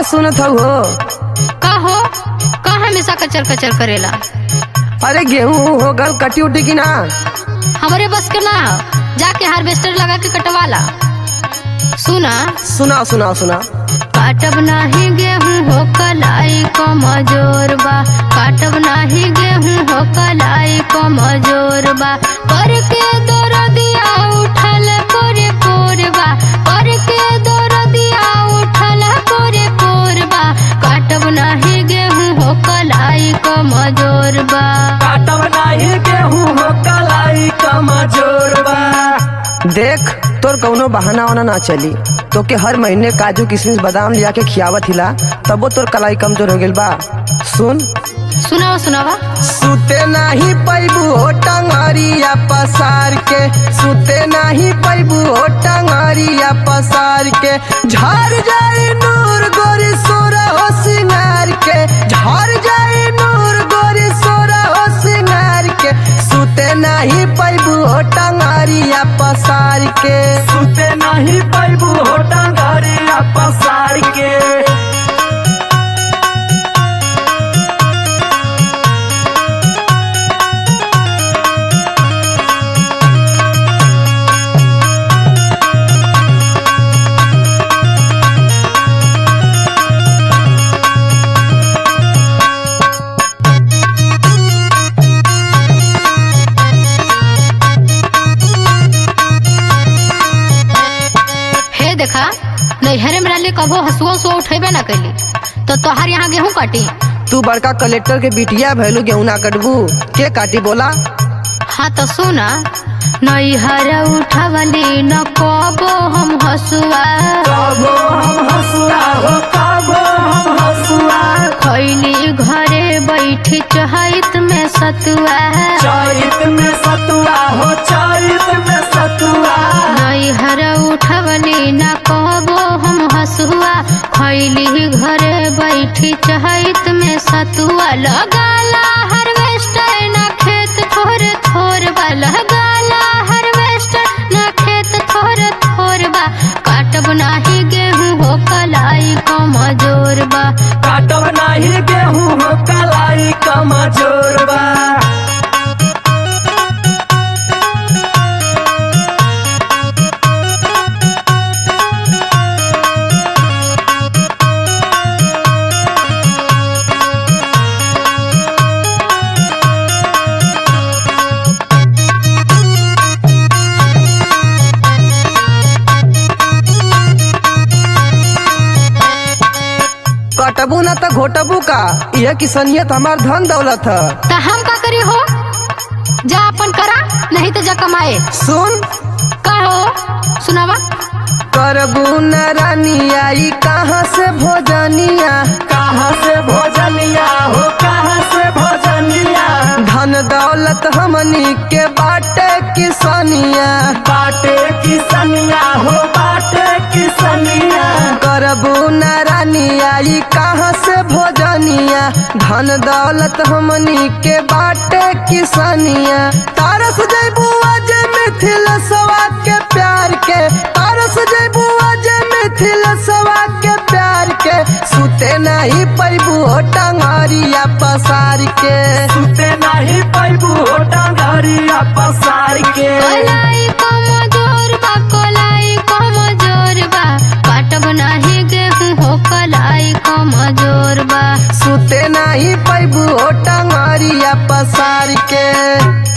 सुनत हऊ हो का हो का हमेशा कचर कचर करेला अरे गेहूं हो गल कटी उटी की ना हमरे बस के ना हो। जाके हार्वेस्टर लगा के कटवाला सुना सुना सुना सुना काटब नाही गेहूं हो कलाई को मजोर बा काटब नाही गेहूं हो कलाई को मजोर बा पर के दौर दिया उठल पोरे पोर बा पर के दौर दिया उठल पोरे पोर बा काटब नाही गेहूं हो कलाई को मजोर बा काटब नाही गेहूं हो कलाई कमजोर बा देख तोर कौनो बहाना वाना ना चली तो के हर महीने काजू किशमिश बादाम लिया के खियावत हिला तबो तोर कलाई कमजोर हो गेल बा सुन सुनावा सुनावा सुते नाही पैबू हो टंगरिया पसार के सुते नाही पैबू हो टंगरिया पसार के झर जाए नूर गोरी सोरा हो सिंगार के झर जाए नूर गोरी सोरा हो सिंगार के सुते नाही पैबू हो टंगरिया पसार के सुते नहीं पैबू हो डांगरिया पसार के हे देखा नैहरे में रहले कबो हसुआ सो उठेबे ना कैली तो तोहार यहाँ गेहूं काटी तू बड़का कलेक्टर के बिटिया भैलू गेहूं ना कटबू के काटी बोला हाँ तो सुना नैहर उठवली न कबो हम हसुआ कबो हम हसुआ हो कबो हम हसुआ खैली घरे बैठी चहैत में सतुआ चरित में सतुआ हो चरित में सतुआ नैहर उठवली न कबो हम हसुआ खैली घरे बैठी चहैत में सतुआ लगाला हार्वेस्टर न खेत थोर थोर बा लगाला हार्वेस्टर न खेत थोर थोर बा काटब नाही गेहूं हो कलाई को मजोर बा काटब नहीं गेहूं हो कलाई कमजोर बा कटबू ना तो घोटबू का यह किसनियत हमार धन दौलत है ता हम का करी हो जा अपन करा नहीं तो जा कमाए सुन का हो सुनावा करबू न रानिया ई कहाँ से भोजनिया कहाँ से भोजनिया हो कहाँ से भोजनिया धन दौलत हमनी के बाटे किसनिया बाटे किसनिया हो बाटे किसनिया करबू न रानिया ई कहाँ से भोजनिया धन दौलत हमनी के बाटे किसनिया तारस जैबू आज मिथिल सवा के प्यार के तारस जैबू आज मिथिल सवा के प्यार के सुते नहीं पैबू हो टंगरिया पसार के सुते नहीं पैबू हो डांगरिया पसार के कोलाई कमजोर बा कोलाई कमजोर बा काटब नाही गेहूं हो कलाई कमजोर बा सुते नहीं पैबू हो टंगरिया पसार के